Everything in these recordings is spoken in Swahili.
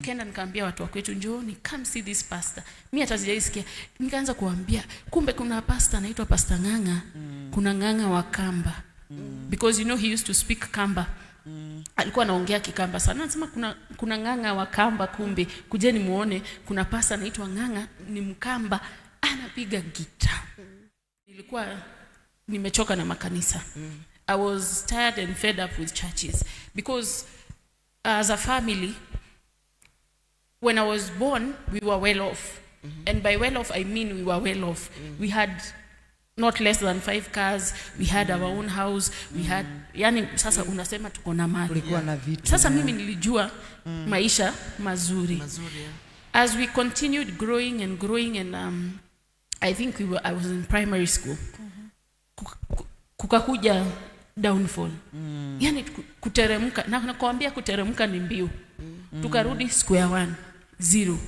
kenda nikaambia watu wa kwetu njooni come see this pastor mi hata sijaisikia nikaanza kuambia kumbe kuna pastor anaitwa pastor ng'ang'a kuna ng'ang'a wa kamba because you know he used to speak kamba alikuwa anaongea kikamba sana anasema kuna, kuna ng'ang'a wa kamba kumbe kujeni muone kuna pasa anaitwa ng'ang'a ni mkamba anapiga gita nilikuwa nimechoka na makanisa i was tired and fed up with churches because as a family when i was born we were well off and by well off i mean we were well off we had not less than five cars we had our own house we had yani sasa unasema tuko na mali kulikuwa na vitu sasa mimi nilijua maisha mazuri mazuri eh? as we continued growing and growing and um, i think we were, i was in primary school Kuka- ku- kukakuja downfall yani ku- kuteremka na nakwambia kuteremka ni mbiu tukarudi square one zero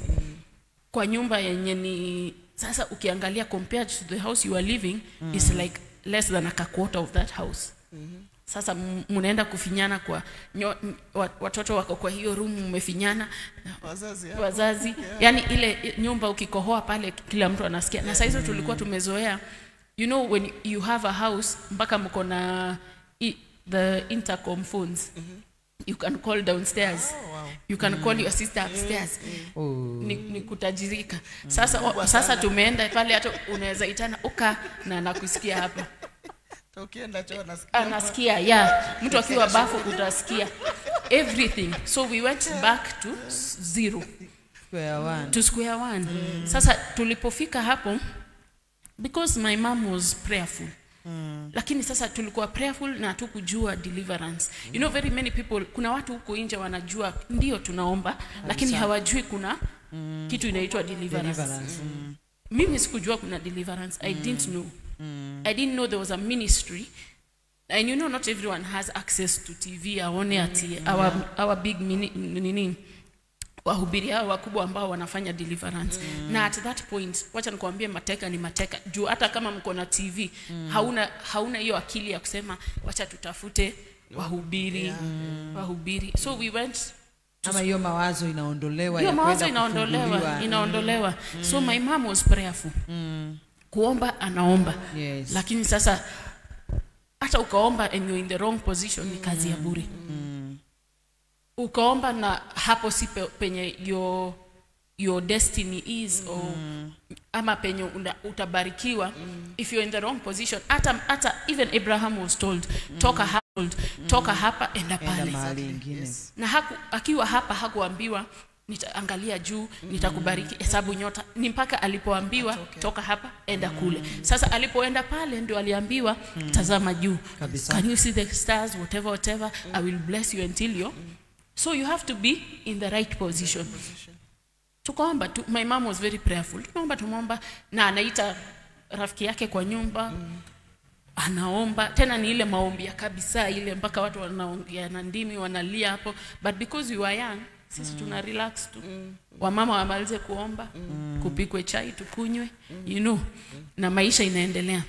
kwa nyumba yenye ni sasa ukiangalia compared to the house you are living is like less than a quarter of that house sasa m- mnaenda kufinyana kwa nyo, m- wa- watoto wako kwa hiyo room mmefinyana wazazi hao. wazazi yani ile nyumba ukikohoa pale kila mtu anasikia na saizo tulikuwa tumezoea you know when you have a house mpaka mko na i- the intercom phones you can call downstairs you can call your sister upstairs ni, ni kutajirika sasa, o, sasa tumeenda pale hata unaweza itana uka na nakusikia hapa Hata ukienda choo nasikia anasikia ya mtu akiwa bafu utasikia everything so we went back to s- zero square one. to square one sasa tulipofika hapo because my mom was prayerful lakini sasa tulikuwa prayerful na hatukujua deliverance you know very many people kuna watu huko nje wanajua ndio tunaomba lakini hawajui kuna kitu inaitwa deliverance, Deliverance. Mm. mimi sikujua kuna deliverance i didn't know i didn't know there was a ministry and you know not everyone has access to tv aone ati our, our big mini, nini wahubiri hao wakubwa ambao wanafanya deliverance na at that point wacha nikuambie mateka ni mateka juu hata kama mko na tv hauna hauna hiyo akili ya kusema wacha tutafute wahubiri wahubiri so we went ama hiyo mawazo inaondolewa hiyo ya mawazo kwenda inaondolewa kufunguliwa. inaondolewa so my mom was prayerful kuomba anaomba Yes. lakini sasa hata ukaomba and you're in the wrong position ni kazi ya bure ukaomba na hapo si pe, penye your, your destiny is or, ama penye una, utabarikiwa if you're in the wrong position hata hata even abraham was told toka hapa toka hapa enda enda pale mahali ingine na haku, akiwa hapa hakuambiwa nitaangalia juu nitakubariki hesabu nyota ni mpaka alipoambiwa toka hapa enda kule sasa alipoenda pale ndio aliambiwa tazama juu Kabisa. can you see the stars whatever whatever i will bless you until you so you have to be in the right position tukaomba tu my mom was very prayerful tumeomba tumeomba na anaita rafiki yake kwa nyumba anaomba tena ni ile maombi ya kabisa ile mpaka watu wanaongea na ndimi wanalia hapo but because we were young sisi tuna relax tu wamama wamalize kuomba kupikwe chai tukunywe you know na maisha inaendelea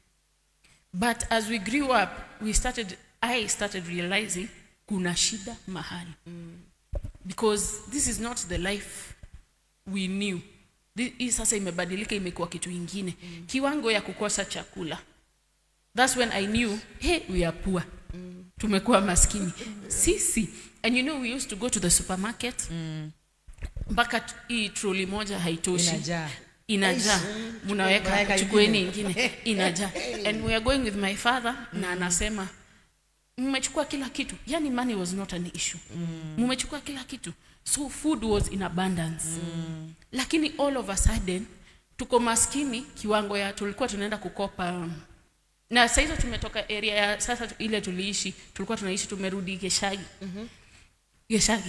but as we grew up we started i started realizing kuna shida mahali because this is not the life we knew Thi- hii sasa imebadilika imekuwa kitu ingine kiwango ya kukosa chakula thats when i knew hey we are poor tumekuwa maskini sisi and you know we used to go to the supermarket mpaka t- hii troli moja haitoshi inajaa inajaa mnaweka Unaweka chukueni ingine. ingine inajaa and we are going with my father na anasema mmechukua kila kitu yani money was not an issue mmechukua kila kitu so food was in abundance lakini all of a sudden tuko maskini kiwango ya tulikuwa tunaenda kukopa um, na saa hizo tumetoka area ya sasa tu- ile tuliishi tulikuwa tunaishi tumerudi geshagi geshagi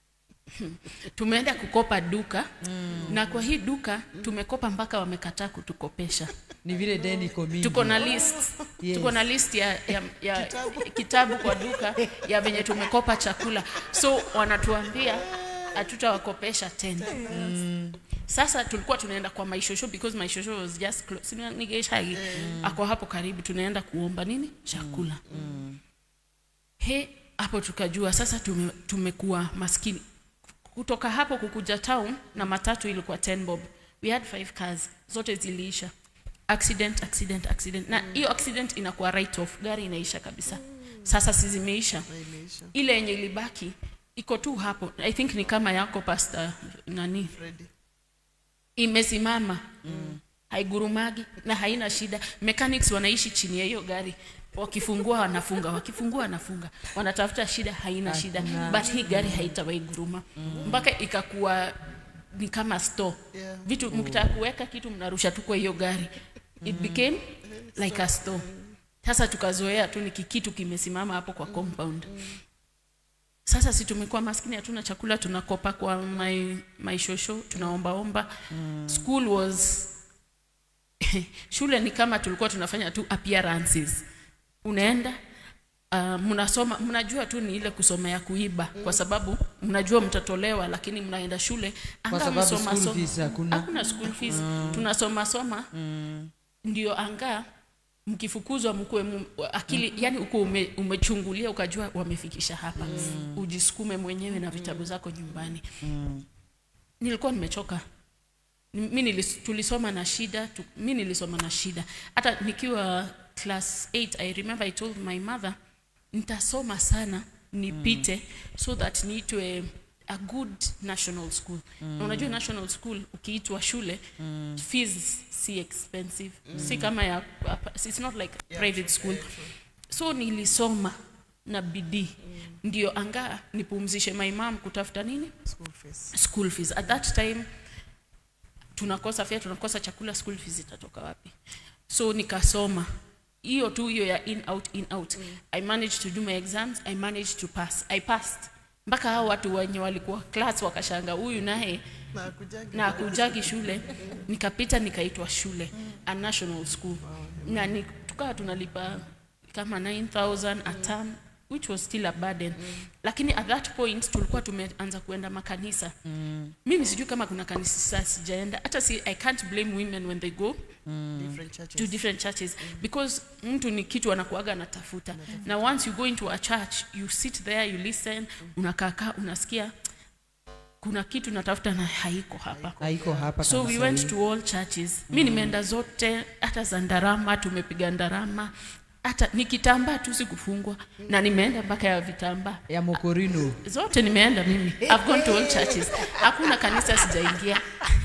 tumeenda kukopa duka na kwa hii duka tumekopa mpaka wamekataa kutukopesha ni vile deni iko mingi tuko na list Yes. tuko na list ya, ya, ya kitabu. kwa duka ya venye tumekopa chakula so wanatuambia hatutawakopesha tena sasa tulikuwa tunaenda kwa maishosho because maishosho was just close Si ni Geshagi ako hapo karibu tunaenda kuomba nini chakula he hapo tukajua sasa tume, tumekuwa maskini kutoka hapo kukuja town na matatu ilikuwa 10 bob we had five cars zote ziliisha accident accident accident na hiyo accident inakuwa right off gari inaisha kabisa sasa si zimeisha Na imeisha. ile yenye ilibaki iko tu hapo i think ni kama yako pasta nani Freddy. imesimama mm. haigurumagi na haina shida mechanics wanaishi chini ya hiyo gari wakifungua wanafunga wakifungua wanafunga wanatafuta shida haina shida Hakuna. but hii gari haitawahi guruma mpaka ikakuwa ni kama store Yeah. vitu mkitaka kuweka kitu mnarusha tu kwa hiyo gari it became like a store sasa tukazoea tu ni kikitu kimesimama hapo kwa compound sasa si tumekuwa maskini hatuna chakula tunakopa kwa my, my shosho tunaombaomba mm. school was shule ni kama tulikuwa tunafanya tu appearances unaenda uh, mnasoma mnajua tu ni ile kusoma ya kuiba kwa sababu mnajua mtatolewa lakini mnaenda shule Kwa anga sababu msoma school so- fees hakuna. hakuna school fees tunasoma soma ndio anga mkifukuzwa mkuwe mu, akili yani uko ume, umechungulia ukajua wamefikisha hapa mm. ujisukume mwenyewe na vitabu zako nyumbani mm. nilikuwa nimechoka Ni- mi nilis, tulisoma na shida tu, mi nilisoma na shida hata nikiwa class 8 i remember i told my mother nitasoma sana nipite mm. so that niitwe a good national school mm. na unajua national school ukiitwa shule mm. fees si expensive mm. si kama ya it's not like Yeah, private school yeah, true. so nilisoma na bidii ndio anga nipumzishe my mom kutafuta nini School fees. school fees at that time tunakosa fare tunakosa chakula school fees itatoka wapi so nikasoma hiyo tu hiyo ya in out in out mm. i managed to do my exams i managed to pass i passed mpaka hao watu wenye walikuwa class wakashanga huyu naye Na hakujagi. na kujagi shule nikapita nikaitwa shule a national school na ni, tukawa tunalipa kama 9000 a term which was still a burden lakini at that point tulikuwa tumeanza kuenda makanisa mimi sijui kama kuna kanisa sijaenda hata si i can't blame women when they go Different churches. to different churches because mtu ni kitu anakuaga anatafuta na once you go into a church you sit there you listen unakaakaa unasikia kuna kitu natafuta na haiko hapa haiko hapa so we kanisa went hii. to all churches mi nimeenda zote hata za ndarama tumepiga ndarama hata ni kitambaa tu sikufungwa na nimeenda mpaka ya vitambaa ya mokorino zote nimeenda mimi I've gone to all churches hakuna kanisa sijaingia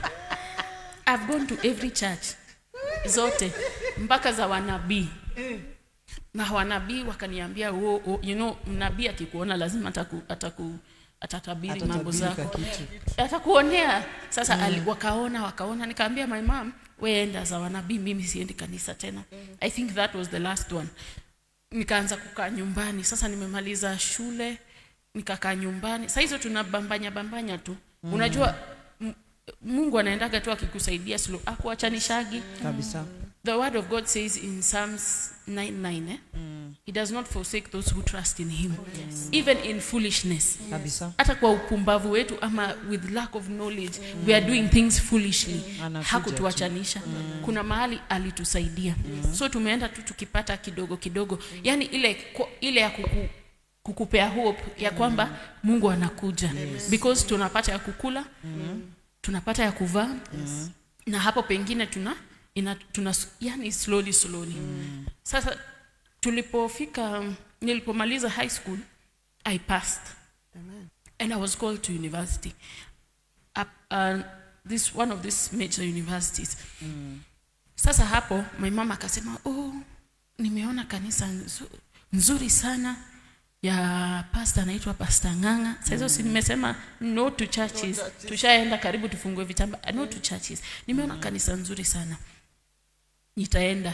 I've gone to every church zote mpaka za wanabii na wanabii wakaniambia oh, oh, you know nabii akikuona lazima ataku, ataku, atatabiri mambo Atatabirika zako kitu. atakuonea sasa ali, wakaona wakaona nikaambia my mom weenda za wanabii mimi siendi kanisa tena i think that was the last one nikaanza kukaa nyumbani sasa nimemaliza shule nikakaa nyumbani saa hizo tunabambanya bambanya tu mm. unajua m- mungu anaendaga tu akikusaidia slow akuachanishagi kabisa the word of god says in psalms 99 eh? he does not forsake those who trust in him even in foolishness kabisa hata kwa upumbavu wetu ama with lack of knowledge we are doing things foolishly Anakuja hakutuachanisha kuna mahali alitusaidia so tumeenda tu tukipata kidogo kidogo yani ile ko- ile ya kuku, kukupea hope ya kwamba mungu anakuja because tunapata ya kukula tunapata ya kuvaa na hapo pengine tuna ina, tuna yani slowly slowly sasa tulipofika nilipomaliza high school i passed Amen. and I was called to university. Up, uh, this one of these major universities. Sasa hapo my mama akasema, oh, nimeona kanisa nzu- nzuri sana ya pasta anaitwa pasta Ng'ang'a. Sasa hizo si nimesema no to churches. churches. Tushaenda karibu tufungue vitamba. No to churches. Nimeona kanisa nzuri sana. Nitaenda.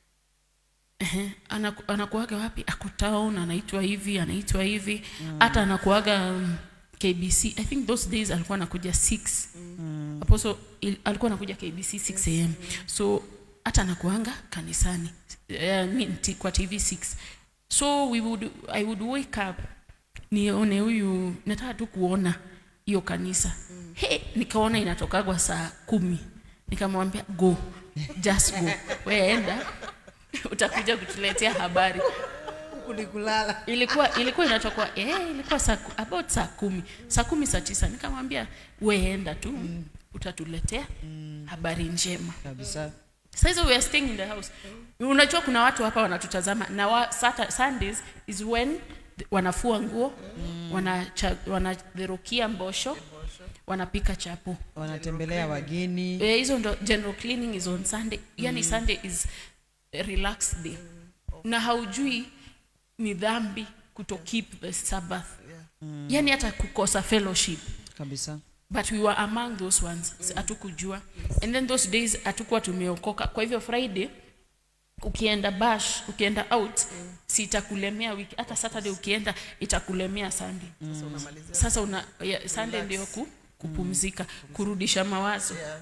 Ehe, anaku, anakuaga wapi? Ako town, anaitwa hivi, anaitwa hivi. Hata anakuaga um, KBC. I think those days alikuwa anakuja 6. Mm. Apostle il, alikuwa anakuja KBC 6 am. So hata anakuanga kanisani. Uh, mean, t- kwa TV 6. So we would I would wake up nione huyu nataka tu kuona hiyo kanisa. He, nikaona inatokagwa saa kumi. Nikamwambia go. Just go. Wewe enda utakuja kutuletea habari huku ni kulala ilikuwa ilikuwa inatoka eh, ilikuwa saa, ku- about saa kumi saa kumi saa tisa nikamwambia weenda tu mm. utatuletea mm. habari njema kabisa saizi we are staying in the house unajua kuna watu hapa wanatutazama na wa, Sata, sundays is when th- wanafua nguo mm. wanadherukia wana wanadherukia mbosho wanapika chapo wanatembelea wageni Eh, hizo ndo general cleaning is on sunday yani sunday is a relaxed day na haujui ni dhambi kuto keep the sabbath yani hata kukosa fellowship kabisa but we were among those ones Si- hatukujua and then those days hatukuwa tumeokoka kwa hivyo friday ukienda bash ukienda out si itakulemea wiki hata saturday ukienda itakulemea sunday Sasa unamalizia. sasa una ya, sunday ndio ku, kupumzika kurudisha mawazo Yeah.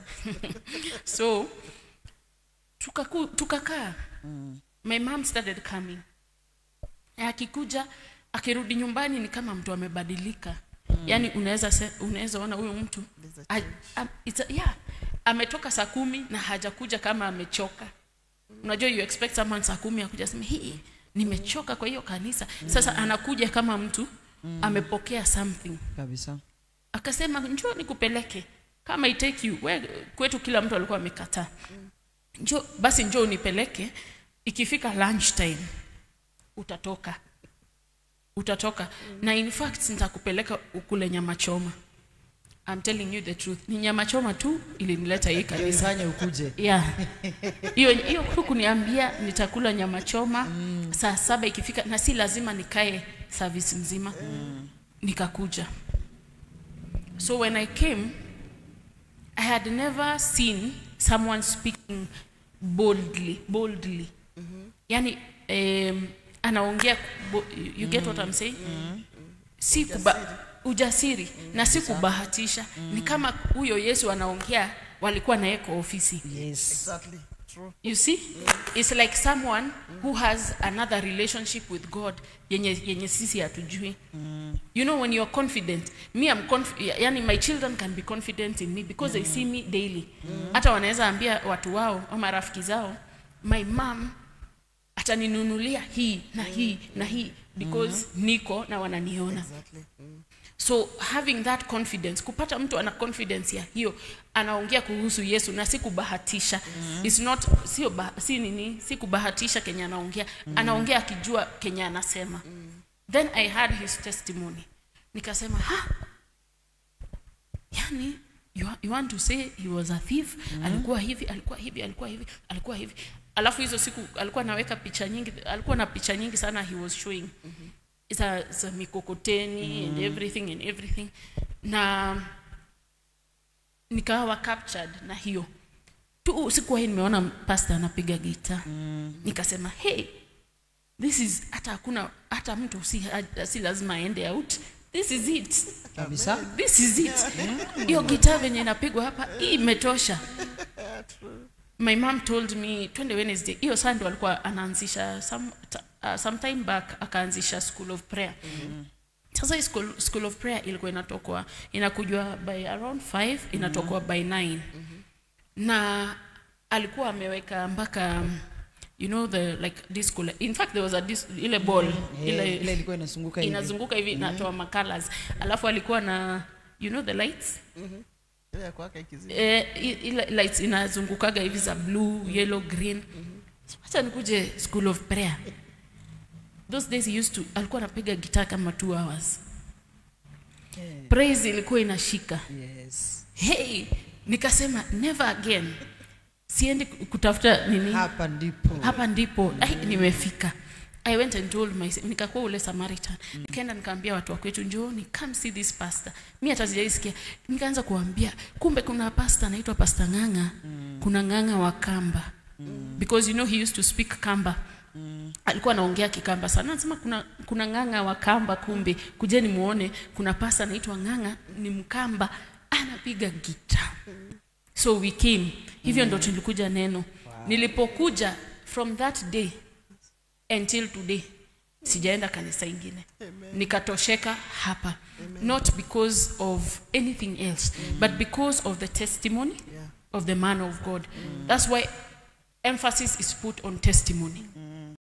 so tukaku- tukakaa my mom started coming akikuja akirudi nyumbani ni kama mtu amebadilika yaani unaweza se- unaweza ona huyu mtu There's a a, a, it's a, yeah, ametoka saa kumi na hajakuja kama amechoka unajua you expect someone saa kumi akuja aseme hii nimechoka kwa hiyo kanisa sasa anakuja kama mtu amepokea something kabisa akasema njoo nikupeleke kama I take you we, kwetu kila mtu alikuwa amekataa njoo basi njoo unipeleke ikifika lunch time utatoka utatoka na in fact nitakupeleka ukule nyama choma I'm telling you the truth ni nyama choma tu ilinileta hii kanisa ifanye ukuje yeah hiyo hiyo tu kuniambia nitakula nyama choma mm. saa saba ikifika na si lazima nikae service mzima mm. nikakuja so when i came i had never seen someone speaking boldly boldly mm-hmm. yani um, anaongea bo- you get what i'm saying si kuba, ujasiri na si kubahatisha ni kama huyo yesu anaongea walikuwa naye kwa ofisi yes Exactly. True. you see it's like someone who has another relationship with god yenye, yenye sisi hatujui you know when you're confident me I'm conf yani my children can be confident in me because they see me daily hata wanaweza ambia watu wao ama rafiki zao my mom ataninunulia hii na hii na hii because niko na wananiona Exactly. Mm. so having that confidence kupata mtu ana confidence ya hiyo anaongea kuhusu yesu na si kubahatisha mm-hmm. It's not sio ba, si nini si kubahatisha kenye anaongea mm-hmm. anaongea akijua kenye anasema mm-hmm. then i had his testimony nikasema ha yani you, you want to say he was a thief mm-hmm. alikuwa hivi alikuwa hivi alikuwa hivi alikuwa hivi alafu hizo siku alikuwa anaweka picha nyingi alikuwa na picha nyingi sana he was showing mm-hmm. za, za mikokoteni mm-hmm. and everything and everything na nikawa captured na hiyo tu sikuwahi nimeona pasta anapiga gita mm. nikasema hey this is hata hakuna hata mtu si, si lazima aende out this is it kabisa this is it hiyo gitaa venye inapigwa hapa hii imetosha my mom told me twende wednesday hiyo sunday alikuwa anaanzisha some, ta- uh, sometime back akaanzisha school of prayer sasa hii school, school of prayer ilikuwa inatokwa inakujwa by around 5 inatokwa by 9 na alikuwa ameweka mpaka um, you know the like disco in fact there was a dis, ile ball Eh, ile ile ilikuwa inazunguka hivi inazunguka hivi inatoa macolors alafu alikuwa na you know the lights Ile ya kwaka ikizidi. eh, i- ile lights inazungukaga hivi za blue yellow green acha nikuje school of prayer those days he used to alikuwa anapiga gitaa kama two hours Eh, praise ilikuwa inashika yes hey nikasema never again siendi kutafuta nini hapa ndipo hapa ndipo ai, nimefika i went and told my nikakuwa ule samaritan nikaenda nikaambia watu wa kwetu njooni come see this pastor mi hata sijaisikia nikaanza kuambia kumbe kuna pastor anaitwa pastor ng'ang'a kuna ng'ang'a wa kamba because you know he used to speak kamba alikuwa anaongea kikamba sana anasema kuna, kuna ng'ang'a wa kamba kumbe kujeni muone kuna pasta anaitwa ng'ang'a ni mkamba anapiga gita so we came hivyo ndo tulikuja neno nilipokuja from that day until today sijaenda kanisa ingine nikatosheka hapa not because of anything else but because of the testimony Yeah. of the man of god that's why emphasis is put on testimony